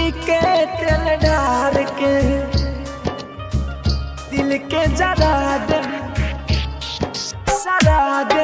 माटी के तेल ढार के दिल के जरा दे सरा दे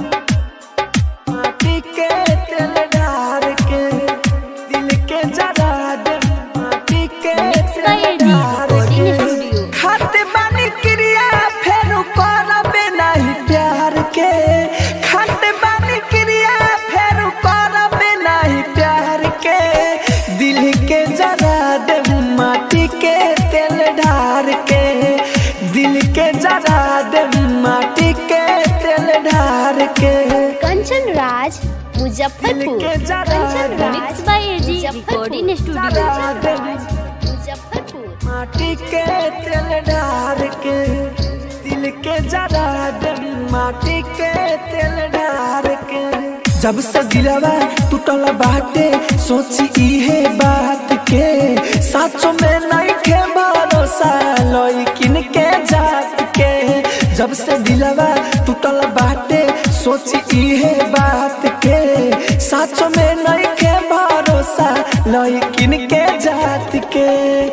माटी के तेल ढार के दिल के जरा दे माटी के तेल ढार के खाते बानी क्रिया फेर करबे नहीं प्यार के खाते बानी क्रिया फेर करबे नहीं प्यार के दिल के जरा दे माटी के तेल ढार के दिल के जरा दे माटी के तेल ढार के कंचन राज दिल मुजफ्फरपुर के जरा कंचन दे Raj mix by AG recording studio जरा दे मुजफ्फरपुर माटी के तेल ढार के दिल के जरा दे माटी के तेल ढार के जब से दिलवा टूटल बाटे सोची इहे बात के साचो में नहीं खे भरोसा लइकिन के जात के जब से दिलवा टूटल बाटे सोची इहे बात के साचो में नहीं खे भरोसा लइकिन के जात के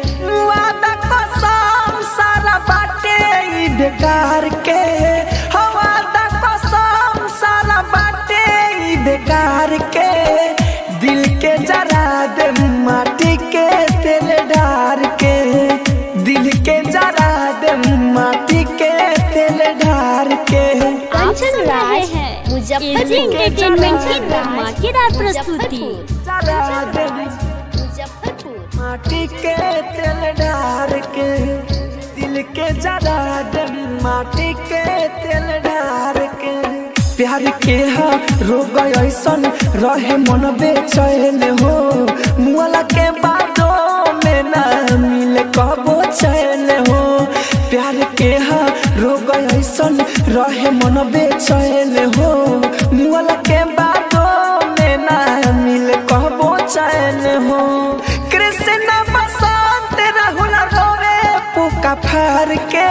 वादा कसम सारा बाटे ई बेकार के हो वादा कसम सारा बाटे ई बेकार के दिल के जरा दे माटी के तेल ढार के दिल के जरा दे माटी के तेल ढार के आप कंचन सुन रहे राज हैं एजी मुजफ्फरपुर एंटरटेनमेंट की कंचन राज, धमाकेदार प्रस्तुति जरा दे मुजफ्फरपुर माटी के तेल ढार के दिल के जरा दे माटी के तेल ढार के प्यार के हा रोग ऐसन रहे मन बेचैन हो मुआला के बादों में ना मिले कबो चैन हो प्यार के हा रोग ऐसन रहे मन बेचैन हो मुआला के बादों में ना मिले कबो चैन हो कृष्ण बसंत राहुल रोवे पुका फार के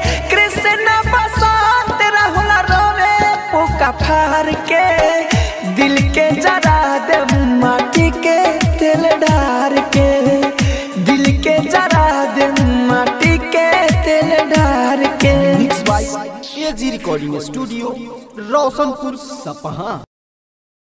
कृष्ण बसंत राहुल रोवे पुका फार के दिल के जरा दे माटी के तेल ढार के दिल के जरा दे माटी के तेल ढार के mix by AG recording studio Roshanpur सपहा